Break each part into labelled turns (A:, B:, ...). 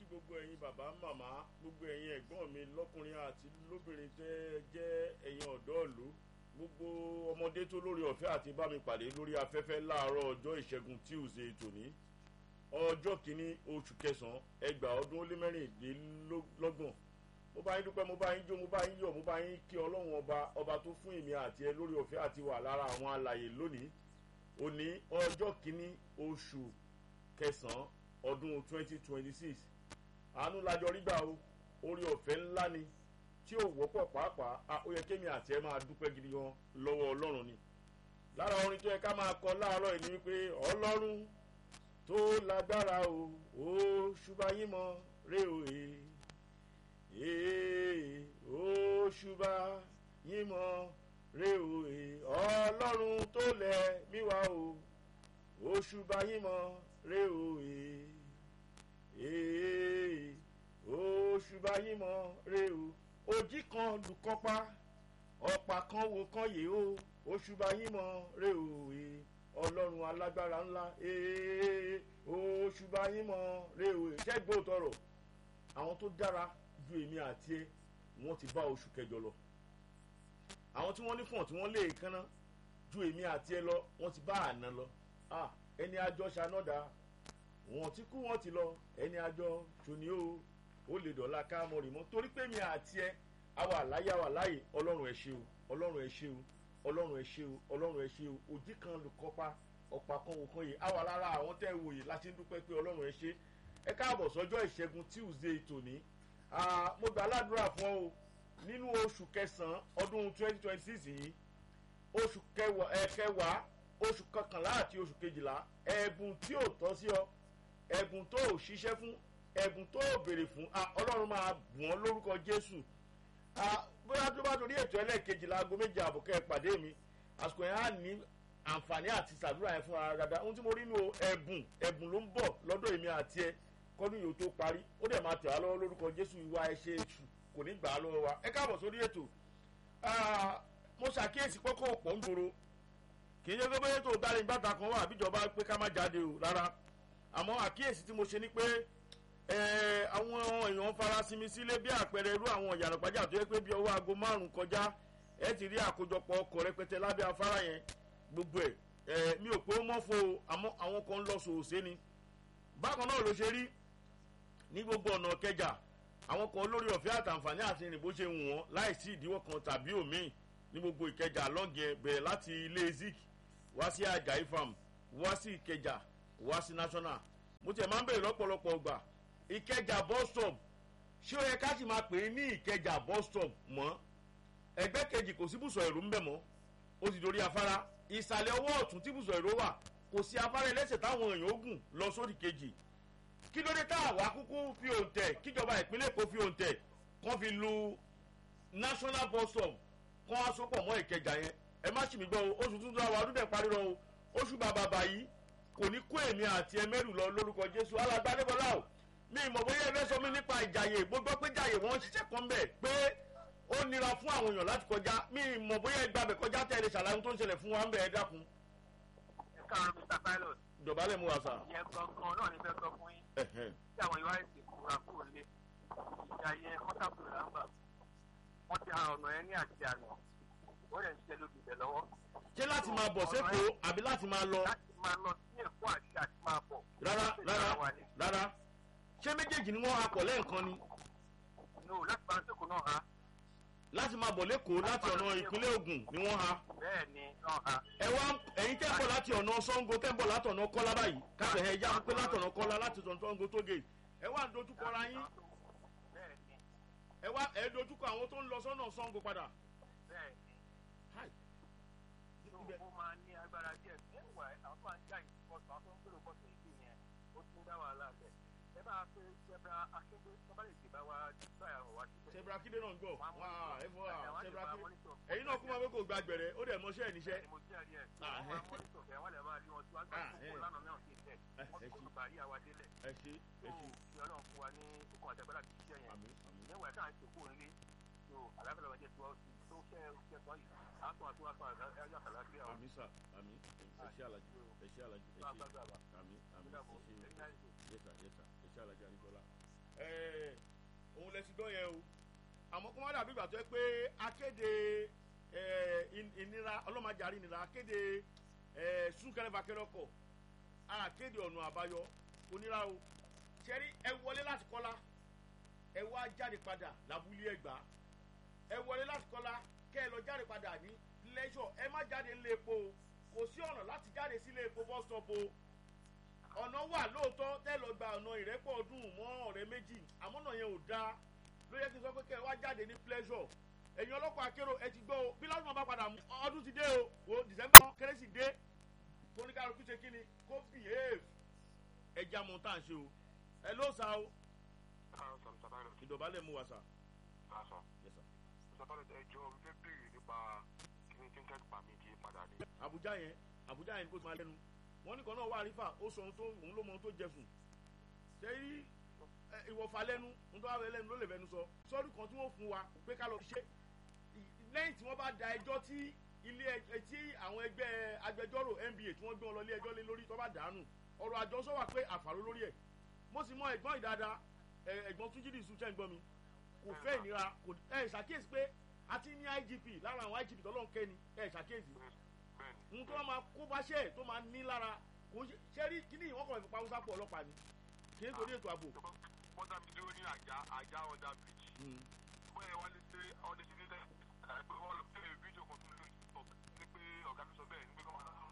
A: gbogbo ẹ̀yin bàbá màmá gbogbo ẹ̀yin ẹ̀gbọ́n mi lọ́kùnrin àti lóbìnrin tẹ́ jẹ́ ẹ̀yin ọ̀dọ́ ìlú gbogbo ọmọdé tó lórí ọ̀fẹ́ àti bá mi pàdé lórí afẹ́fẹ́ láàárọ̀ ọjọ́ ìṣẹ́gun tuesday tòní ọjọ́ kìíní oṣù kẹsàn-án ẹgbàá ọdún ó lé mẹ́rìndínlọ́gbọ̀n mo bá yín dúpẹ́ mo bá yín jó mo bá yín yọ̀ mo bá yín kí ọlọ́run ọba ọba tó fún èmi àti ẹ lórí ọ̀fẹ́ àti wà lára àwọn alàyè lónìí òní ọjọ́ kìíní oṣù kẹsàn-án ọdún twenty twenty six àánú lájọ rígbà o orí ọ̀fẹ́ ńlá ni tí ò wọ́pọ̀ pàápàá ó yẹ kémi àti ẹ máa dúpẹ́ gidi gan lọ́wọ́ ọlọ́run ni lára orin tó yẹ ká máa kọ láàárọ̀ yìí ni wípé ọlọ́run tó lágbára o ó ṣùgbọ́n yín mọ́ rè o ee ó ṣùgbọ́n yín mọ́ rè o ọlọ́run tó lẹ̀ mí wá o ó ṣùgbọ́n yín mọ́ rè o ee ó ṣùgbọ́n yín mọ́ rè o òjì kan lùkọ́pá ọ̀pá kan wo kan yè o oṣù bá yín mọ rè o e ọlọ́run alágbára ńlá ee oṣù bá yín mọ rè o e ṣẹ́gbó tọrọ àwọn tó dára ju èmi àti ẹ wọ́n ti bá oṣù kẹjọ lọ àwọn tí wọ́n ní fọ̀n tí wọ́n lè kánná ju èmi àti ẹ lọ wọ́n ti bá àná lọ ah ẹni àjọ ṣanọ́dà wọ́n ti kú wọ́n ti lọ ẹni àjọ ṣòní o ó lè dọ̀la ká mọ̀ rì mọ́ torí pé mi àti ẹ àwa àláyé àwa láàyè ọlọ́run ẹ ṣe o ọlọ́run ẹ ṣe o ọlọ́run ẹ ṣe o ọlọ́run ẹ ṣe o òjì kan lù kọ́pa ọ̀pá kan wò kan yìí àwa lára àwọn tẹ́ ẹ wò yìí láti ń dúpẹ́ pé ọlọ́run ẹ ṣe ẹ káàbọ̀ sọ́jọ́ ìṣẹ́gun tuesday tòní mo gbà ládùúrà fún ọ o nínú oṣù kẹsàn-án ọdún twenty twenty six yìí oṣù kẹwàá oṣù kọkànlá àti oṣù kejìlá ẹ̀bùn tí ò tọ́ sí ọ ẹ̀bùn tó ò ṣiṣẹ́ fún ẹ̀bùn tó ò béèrè fún ọlọ́run máa bùn ọ́ lórúkọ jésù bóyá tó bá torí ètò ẹlẹ́ẹ̀kejì láago méje àbùkẹ́ ìpàdé mi àsìkò yẹn á ní àǹfààní àti sàdúrà yẹn fún ara dáadáa ohun tí mo rí nu ẹ̀bùn ẹ̀bùn ló ń bọ̀ lọ́dọ̀ èmi àti ẹ kọ́dún yìí ó tó parí ó dẹ̀ máa tẹ̀ wá lọ́wọ́ lórúkọ jésù ìwà ẹ̀ṣẹ̀ èṣù kò ní gbà á lọ́wọ́ wa ẹ káàbọ̀ sórí ètò mo ṣàkíyèsí pọ́kọ́ ọ̀pọ̀ ń gbòòrò kì í ṣe pé bóyá tó dárí gbàtà kan wà àbíjọba pé ká má jáde o rárá àmọ́ àkíyèsí tí mo ṣe ni pé àwọn èèyàn farasinmi sílé bí àpẹẹrẹ irú àwọn ìyànà pàjá tó yẹ pé bí ọwọ́ aago márùn-ún kọjá ẹ ti rí àkójọpọ̀ ọkọ̀ rẹpẹtẹ lábẹ́ afárá yẹn gbogbo ẹ̀ mi ò pé ó mọ́ fo àmọ́ àwọn kan ń lọ sòòsé ni bákan náà ló ṣe rí ní gbogbo ọ̀nà kẹjà àwọn kan lórí ọ̀fẹ́ àtàǹfààní àti ìrìn bó ṣe wù wọ́n láì sí ìdíwọ́ kan tàbí òmíì ní gbogbo ìkẹjà lọ́gẹ̀ bẹ̀rẹ̀ láti ilé zik wá sí àjàyí farm wá sí ìkẹjà wá sí national mo tiẹ̀ máa ń bèrè lọ́pọ̀lọpọ̀ ọgbà ìkẹjà bus stop ṣé ó yẹ ká sì máa pè é ní ìkẹjà bus stop mọ́ ẹgbẹ́ kejì kò sí bùsọ̀ èrò ń bẹ̀ mọ́ ó ti dorí afárá ìsàlẹ̀ ọwọ́ ọ̀tún tí bùsọ̀ èrò wà kò sí afárá ẹlẹ́sẹ̀ táwọn èèyàn ó gùn lọ sódì kejì kí ló dé tá àwa kúkú fi òǹtẹ̀ kíjọba ìpínlẹ̀ èkó fi òǹtẹ̀ kán fi lu national bus stop kán wá sopọ̀ mọ́ ìkẹjà yẹn ẹ má ṣì mí gbọ́ o oṣù tuntun àwọn ọdún dẹ̀ parí lọ o oṣù bàbàbà yìí kò ní kó èmi àti ẹmẹ́rù lọ lórúkọ jésù alágbádébọlá o mi ìmọ̀ bóyá ẹ fẹ́ sọ mí nípa ìjàyè gbogbo pé jàyè wọ́n ń ṣiṣẹ́ kan bẹ̀ pé ó nira fún àwọn èèyàn láti kọjá mi ìmọ̀ bóyá ẹgbà bẹ̀ kọjá tẹ̀lé ṣàlàyé tó ń ṣẹlẹ̀ fún wa ń bẹ̀ ẹ dákun.
B: ẹ káàárọ̀ mr pilot.
A: dọ̀bálẹ̀ mu wa sà.
B: ìyẹn gangan náà ni fẹ́ sọ fún yín. tí àwọn ìwà èsì kúra kúrò lé ìjàyè kọ́tàkùn làǹgbà wọ́n ti ha ọ̀nà ẹ ní àti àná wọ́n lè ń ṣiṣẹ́ lóbi ibẹ̀ lọ́wọ́.
A: ṣé láti máa bọ̀ sẹ́kọ̀ọ́ àbí láti máa lọ.
B: láti máa lọ sí èkó àti àti máa bọ̀.
A: rárá rárá rárá ṣé méjèèjì ni wọ́n ha pọ̀ lẹ́ẹ̀kan ni.
B: no láti máa sẹ́kọ̀ọ́ náà ha.
A: láti máa bọ̀ lẹ́kọ̀ọ́ láti ọ̀nà ìpínlẹ̀ ogun ni wọ́n ha.
B: bẹ́ẹ̀ ni náà ha.
A: ẹ wá ẹ̀yin tẹ́ ń bọ̀ láti ọ̀nà sango tẹ́ ń bọ̀ láti ọ̀nà kọ́lá báyìí káfẹ́ ẹ̀ yá pé láti ọ̀nà kọ́lá láti ọ̀nà sango tóge ẹ wá ń dojúkọ ra yín
B: bẹ́ẹ̀ ni
A: ẹ wá ẹ dojúkọ àwọn tó ń lọ sọ́nà sango padà.
B: bẹ́ẹ̀ ni
A: Hi.
B: ó máa ní agbára díẹ̀ ẹ̀wà àwọn máa ń já ìbọ̀sọ̀ àwọn tó ń gbèrò bọ̀sọ̀ ìlú yẹn ó tún dá wàhálà bẹ̀. ẹ bá a pé ṣẹbra akéde tọ́ba lè dìbà wá nígbà àwọn wá síbẹ̀.
A: ṣebra kíndé náà ń gbọ̀ wá ẹ fọ́ wa
B: Àwọn
A: ṣebra
B: lè máa
A: kíndé
B: monitor.
A: ẹ̀yin náà kú máa fẹ́ kó gba gbẹ̀rẹ̀ ó dẹ̀ mọṣẹ́ ẹ̀ níṣẹ́.
B: mo jẹ́ àrí ẹ̀
A: Ah,
B: wọ́n máa mọ́nítọ̀ bẹ́ẹ̀ wọ́n lè máa rí wọn tí wọ́n gbà
A: Ah,
B: tó
A: eh.
B: kó lánàá náà sí tẹ̀
A: Eh,
B: wọ́n
A: ẹ
B: tó
A: ṣé.
B: kó bàrí àwa délẹ̀
A: ẹ ṣe
B: tó
A: ẹ ṣe
B: kí ọlọ́run fún wa ní okun àtẹ̀gbẹ́lá ti ṣiṣẹ́ yẹn
A: àmì àmì
B: níwọ̀ ẹ̀ káà ń ṣèkó nílé tó àlàáfíà lọ́wọ́ jẹ́ tó tó ṣẹ́ ṣẹ́ sọ yìí àtún àtún àtún àyà àlàáfíà ọ̀
A: àmì sà àmì ẹ ṣe àlàjì ẹ ṣe àlàjì ẹ
B: tó
A: ṣe
B: àgbàgbà
A: àmì àmì ẹ
B: àbúdàbọ̀
A: ṣe
B: ẹ̀yìn náà ṣe
A: yẹsà yẹsà ẹ ṣe àlàjì àníkọlá ẹ ẹ̀, òun lẹ ti gbọ́ yẹn o àmọ́ kó má dàbí ìgbà tó yẹ pé akéde ẹ̀, in- ìnira ọlọ́màjàrí ìnira akéde ẹ̀, súnkẹrẹfàkẹrẹ ọkọ̀ akéde ọ̀nà àbáyọ onírà o ṣẹ́rí ẹ wọlé láti kọ́lá ẹ wá jáde padà lábúlé ẹgbà ẹ wọlé láti kọ́lá kẹ́ ẹ lọ jáde padà ní lẹ́ṣọ̀ ẹ má jáde nílé epo o kò sí ọ̀nà láti jáde sílé epo bus stop o ọ̀nà wà lóòótọ́ tẹ́ lọ gba ọ̀nà ìrẹ́pọ̀ ọdún mọ́ ọ̀rẹ́ méjì àmọ́ náà yẹn ò dáa ló yẹ kí n sọ pé kẹ́ ẹ wá jáde ní pleasure ẹ̀yin ọlọ́pàá akérò ẹ ti gbọ́ o bí lọ́dún bá padà mú ọdún ti dé o o december kérésì dé kóníkàlùkù ṣe kí ni kó behave ẹja mọ̀ tá à ń ṣe o ẹ ló sa o
B: káàárọ̀ sọ mr pilot
A: ìdọ̀bálẹ̀ mú wa sa.
B: lásọ
A: Yes, sir.
B: mr pilot ẹjọ́ fẹ́ béèrè nípa kíní tinted permit yìí padà ní.
A: Abuja yẹn Abuja yẹn kó tó máa lẹ́nu wọ́n ní kan náà wà rífà ó sọ ohun tó òun ló mọ ohun tó jẹ fún ṣẹ́yí ìwọ̀fà lẹ́nu ohun tó wà lẹ́nu ló lè fẹ́nu sọ sọ́ọ́rì kan tí wọ́n fún wa pé ká lọ fi ṣe ì- lẹ́yìn tí wọ́n bá da ẹjọ́ tí ilé ẹ- tí àwọn ẹgbẹ́ agbẹjọ́rò NBA tí wọ́n gbé wọn lọ ilé ẹjọ́ lé lórí tó bá dànù ọ̀rọ̀ àjọsọ wà pé àfàró lórí ẹ̀ mo sì mọ ẹ̀gbọ́n ìdáadáa ẹ̀, ẹ̀gbọ́n túnjídì sùn tẹ́ ń gbọ́ mi kò fẹ́ ìnira kò ẹ̀ ṣàkíyèsí pé a ti ní IGP lára àwọn IGP tọ́lọ́ ń kẹ́ni ẹ̀ ṣàkíyèsí
B: bẹ́ẹ̀ni
A: ohun tó máa kó bá ṣe tó máa ní lára kò ṣe ṣe rí kíní ìwọ́n kọ̀ ìfipá haúsá pọ̀ ọlọ́pàá ni kì í torí ètò ààbò.
B: wọ́n dá mi dúró ní àjà àjà ọ̀dà bridge wọ́n yẹ wálé sí ọdẹ sí nílẹ̀ pé wọ́n lọ pé fídíò kan tún lórí tiktok ní pé ọ̀gá mi sọ bẹ́ẹ̀ ní pé kọ́ máa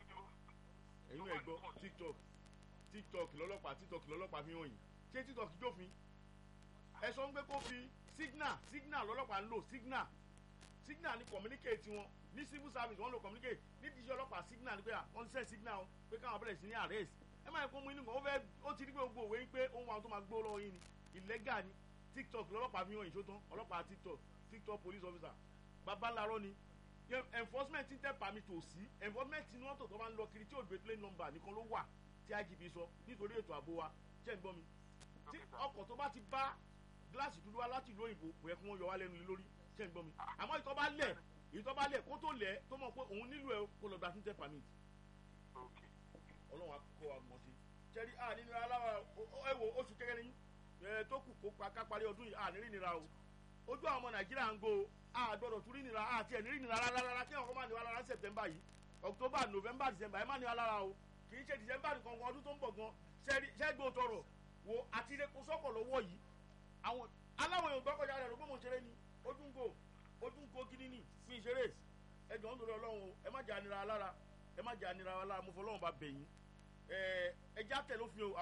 A: ẹ̀yin náà gbọ́ tiktok tiktok lọ́lọ́pàá tiktok lọ́lọ́pàá fi hàn yín ṣé tiktok jófin ẹ sọ ń gbé kó fi signal signal lọ́lọ́pàá ń lò signal signal ni communicate wọn ní civil service wọn lò communicate ní tíṣẹ́ ọlọ́pàá signal ni pé à wọ́n ti send signal o pé káwọn bẹ̀rẹ̀ sí ní arrest ẹ máa kó mú inú kan ó fẹ́ ó ti rí pé gbogbo òwe yín pé ohun àwọn tó máa gbó lọ́wọ́ yín ni illegal ni tiktok lọ́lọ́pàá fi hàn yín sótán ọlọ́pàá tiktok tiktok police officer babalarọ ni Yẹ- enforcement ti tẹ permit ò sí enforcement tí wọ́n tó tó máa ń lọ kiri tí ò gbé plane number nìkan ló wà tí igp sọ nítorí ètò ààbò wa ṣé ń gbọ́ mi tí ọkọ̀ tó bá ti bá gíláàsì dúdú wá láti ìlú òyìnbó kò yẹ kí wọ́n yọ wá lẹ́nu lé lórí ṣé ń gbọ́ mi àmọ́ ìtọ́ bá lẹ̀ ìtọ́ bá lẹ̀ kó tó lẹ̀ tó mọ̀ pé òun nílò ẹ̀ kó lọ gba fún tẹ permit ọlọ́run akọ wa mọ̀ sí ṣẹ́rí à nínú aláwa ẹ wo oṣù kékeré ní ẹ tó kù kó pa ká parí ọdún yìí à ní rí nira o ojú àwọn ọmọ nàìjíríà ń go a gbọdọ̀ tún rí nira àti ẹ̀ ní rí nira rárá rárá kí ọkọ̀ máa ní wa lára sẹ̀tẹ̀mbà yìí october november december ẹ má ní wa lára o kì í ṣe december nìkan gan ọdún tó ń bọ̀ gan ṣẹ́gbó tọrọ wo àti ilé kó sọ́kọ̀ lọ́wọ́ yìí àwọn aláwọ̀ èèyàn gbọ́kọ̀já rẹ̀ lógbó mo ṣeré ni ojú ń go ojú ń go gidi ni fi ìṣeré ẹ jọ̀ ń dòdò ọlọ́run o ẹ má jà nira lára ẹ má jà nira lára mo fọ ọlọ́run bá bẹ̀yìn ẹ ẹ já tẹ̀ lófin o